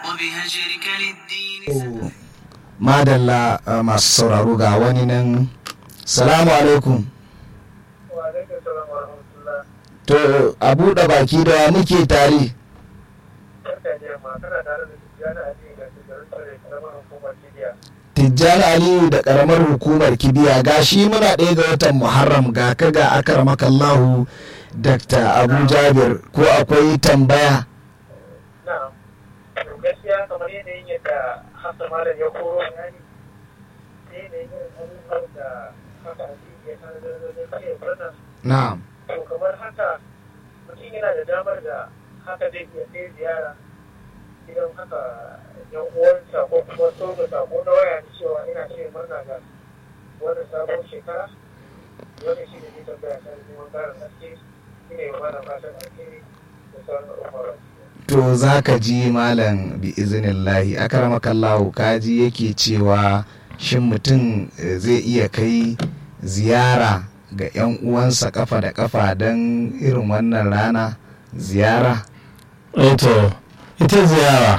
وبهجرك للدين madalla uh, masu sauraro ga wani nan salamu alaikum to a buɗe baki da muke tare tijjani aliyu da ƙaramar hukumar kibiya ga shi muna ɗaya ga watan muharram ga ka ga akaramakallahu dr abu jabir ko akwai tambaya na'am to gaskiya kamar yanayin yadda hasa malam ya koro bayani da yanayin irin abubuwan da haka hadisi ya sanar da zai kare wannan na'am to kamar haka mutum yana da damar da haka zai iya kai ziyara idan haka yan uwansa ko kuma so da sako na waya da cewa ina ce murna ga wannan sabon shekara wannan shi ne zai tambaya kan neman ƙarin haske shi ne mana fatan alheri da sauran al'umma to za ka ji malam bi izinillahi akaramakallahu kaji yake cewa shin mutum eh, zai iya kai ziyara ga 'yan uwansa kafa da kafa don irin wannan rana ziyara to ita ziyara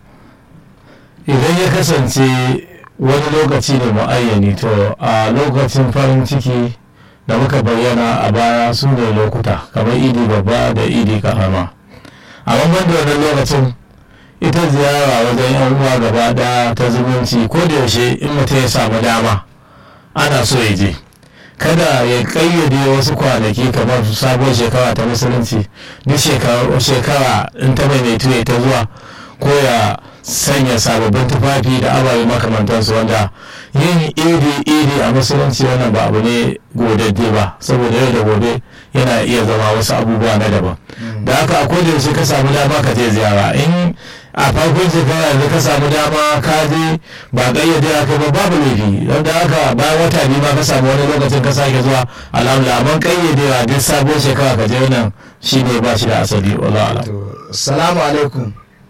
idan ya kasance wani lokaci ne mu'ayyani to a lokacin farin ciki da muka bayyana a baya su ne lokuta kamar idi babba da idi karama amma ban da wannan lokacin ita ziyara wajen yan uwa gaba daya ta zumunci ko da yaushe in mutum ya samu dama ana so ya je kada ya kayyade wasu kwanaki kamar sabon shekara ta musulunci duk shekara in ta maimaitu ya ta zuwa ko ya sanya sababbin tufafi da ababe makamantansu wanda yin iri iri a musulunci wannan ba abu ne godadde ba saboda yau da gobe yana iya zama wasu abubuwa na daban da haka a koda yaushe ka samu dama ka je ziyara in a farkon shekara da ka samu dama ka je ba kayyade aka ba babu laifi don da haka bayan wata biyu ma ka samu wani lokacin ka sake zuwa alhamdulillah amma kayyadewa duk sabon shekara ka je wannan shine ba shi da asali wallahi alam to salamu alaikum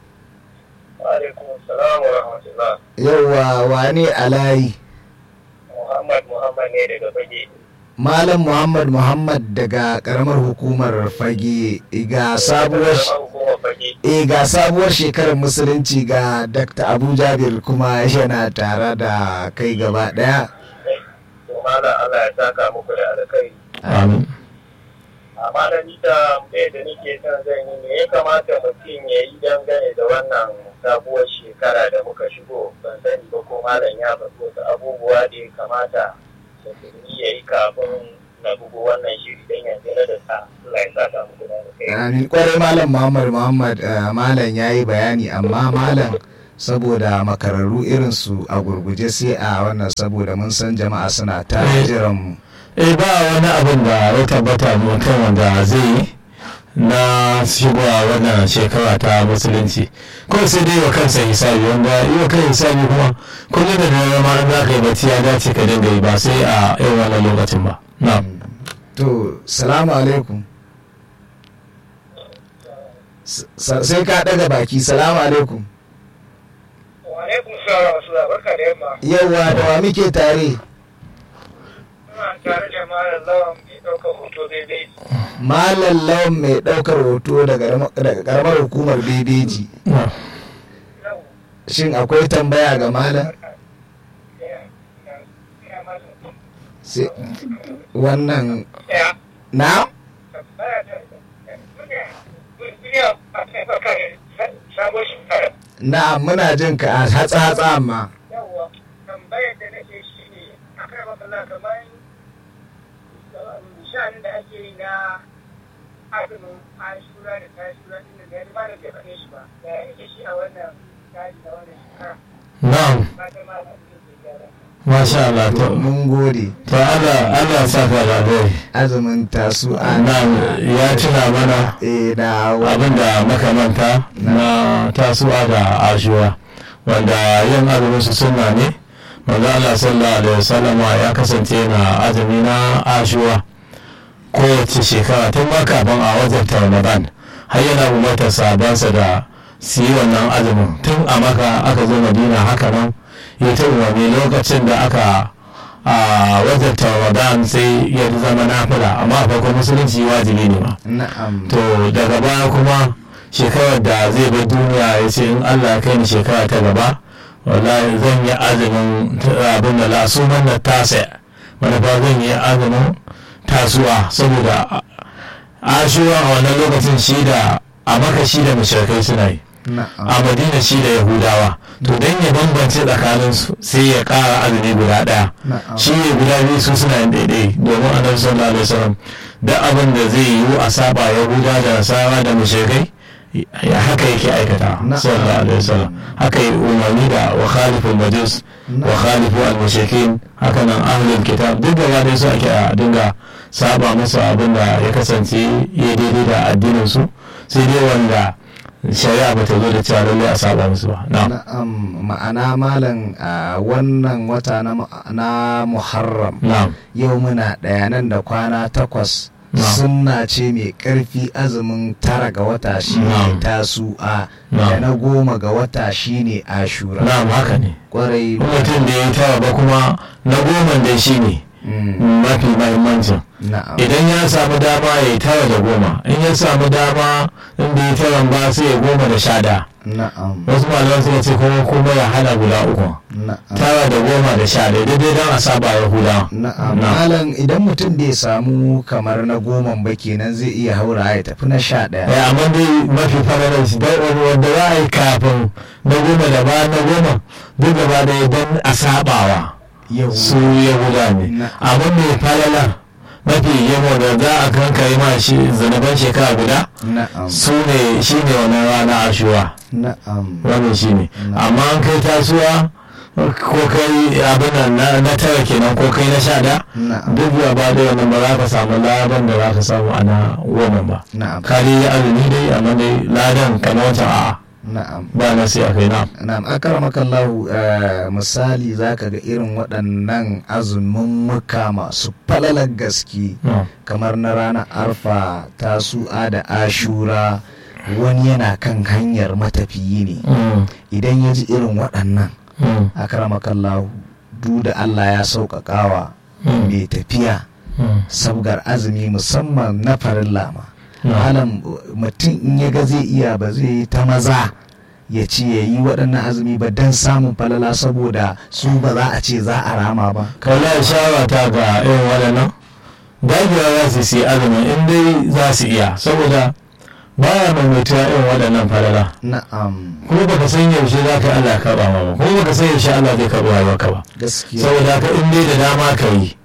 alaikum salam wa rahmatullah yauwa wane alayi muhammad muhammad ne daga fage malam muhammad muhammad daga karamar hukumar fage ga sabuwar hukumar fage e ga sabuwar shekarar musulunci ga dr abu jabir kuma yana tare da kai gaba daya to mala allah ya saka muku da alkai amin amma da ni da mai da nake son zan yi me ya kamata mutum ya yi dangane da wannan sabuwar shekara da muka shigo ban sani ba ko malam ya faɗi wasu abubuwa da ya kamata musulmi ya yi kafin na bugu wannan shiri don yanzu na da sa Allah ya saka muku da alkai Amin. kwarai malam muhammad muhammad eh, malam ya yi bayani amma malam saboda makararru irinsu a gurguje sai a wannan saboda mun san jama'a suna ta jiran mu eh ba wani abin da ya tabbata mutum wanda zai yi na shigowa wannan shekara ta musulunci ko sai dai wa kansa hisabi wanda yi wa kan hisabi kuma kullum da dare ma in za ka yi bacci ya dace ka dinga yi ba sai a irin wannan lokacin ba na to salamu alaikum S- sa- sai ka daga baki salamu alaikum wa alaikum salam wa rahmatullah barka da yamma yauwa da wa muke tare ina tare da malam lawan mai ɗaukar hoto daidai malam lawan mai daukar hoto daga daga karamar hukumar bebeji na shin akwai tambaya ga malam sai wannan ya na sabon shekara na muna jin ka a hatsa hatsa amma yawwa tambayar da nake shi ne a kan matsala kamar sha'anin da ake yi na azumin ashura da tashura din da ya ba da bai faɗe shi ba da ya yake shi a wannan tsari na wannan shekara na'am ba ta ma da ake gyara masha Allah to mun gode to Allah Allah ya saka da alheri azumin tasu a na'am ya tuna mana eh na abin da makamanta na tasuwa da ashura wanda yin azumin su sunna ne manzo Allah sallallahu alaihi wasallam ya kasance na azumi na ashura kowace shekara tun ma kafin a wajen ramadan har yana umartar sabansa da su yi wannan azumin tun a maka aka zo madina haka nan ya ta umarni lokacin da aka a wajen ramadan sai ya zama nafila amma a farkon musulunci wajibi ne ma na'am to daga baya kuma shekarar da zai bar duniya ya ce in allah ya kai ni shekara ta gaba wallahi zan yi azumin abin da lasuman na tasa manufa zan yi azumin tasuwa saboda ashura a wannan lokacin shi da a maka shi da mashirkai suna yi na'am a madina shi da yahudawa to don ya bambance tsakaninsu sai ya kara azumi guda daya na'am shi ne guda biyu su suna yin daidai domin annabi sallallahu alaihi wasallam da abin da zai yiwu a saba yahuda da nasara da mushrikai ya haka yake aikata Na'am. sallallahu alaihi wasallam haka yi umarni da wa khaliful majus wa khalifu al mushrikin haka nan ahlul kitab duk da dai su ake a dinga saba musu abin da ya kasance ya daidai da addinin su sai dai wanda shari'a ba ta zo da cewa lallai a saba musu ba na'am na'am ma'ana malam a wannan wata na mu- na muharram na'am yau muna ɗaya nan da kwana takwas Na'am. sunna ce mai ƙarfi azumin tara ga wata shine Na'am. tasu'a da Na'am. na goma ga wata shine ashura na'am haka ne kwarai in mutum da ya tara ba kuma na goma da shi ne Mm, mafi mahimmancin na'am idan ya samu dama ya yi tara da goma in ya samu dama in bai yi taran ba sai ya goma da sha da na'am wasu malaman suka ce kuma kuma ya hana guda uku na'am tara da goma da sha da daidai don a saba ya huda Na'am, Na'am. malam idan mutum bai samu kamar na goman ba kenan zai iya haura ya tafi na sha ɗaya. ya amma dai mafi fararar shi dai wanda za a yi kafin na goma da bayan na goma duk gaba da don a sabawa Yau. su yahuda ne Na- abin mai falala mafi yawa da za a kankare ma shi zanaban shekara guda Na'am, su ne shi ne wannan rana ashura na'am, wannan shi ne Na- amma an kai tasuwa ko kai abin nan na- na tara kenan ko kai na sha da na'am, duk da ba da wannan ba za ka samu ladan da za ka samu a na goma ba na'am, ka dai yi azumi dai amma dai ladan kamar wancan a'a na'am. ba na sai a kai na Na'am, akaramakallahu eh, misali za ka ga irin waɗannan azumin muka masu falalar gaske No. kamar na ranar arfa tasu'a da ashura wani yana kan hanyar matafiyi ne Mm, idan ya ji irin waɗannan mm, akaramakallahu du da Allah ya sauƙaƙawa Mm. mai tafiya mm. sabgar azumi musamman na farin lama No. malam mutum in ya ga zai iya ba zai yi ta maza ya ce ya yi waɗannan azumi ba don samun falala saboda su ba za a ce za a rama ba wallahi shawara ta ga irin waɗannan dagewa za su si azumin in dai za su iya saboda baya maimaituwa irin waɗannan falala na'am kuma baka san yaushe za ka yi Allah ya karɓa ma ba kuma baka san yaushe Allah zai karɓa rayuwarka ba gaskiya saboda haka in dai da dama ka yi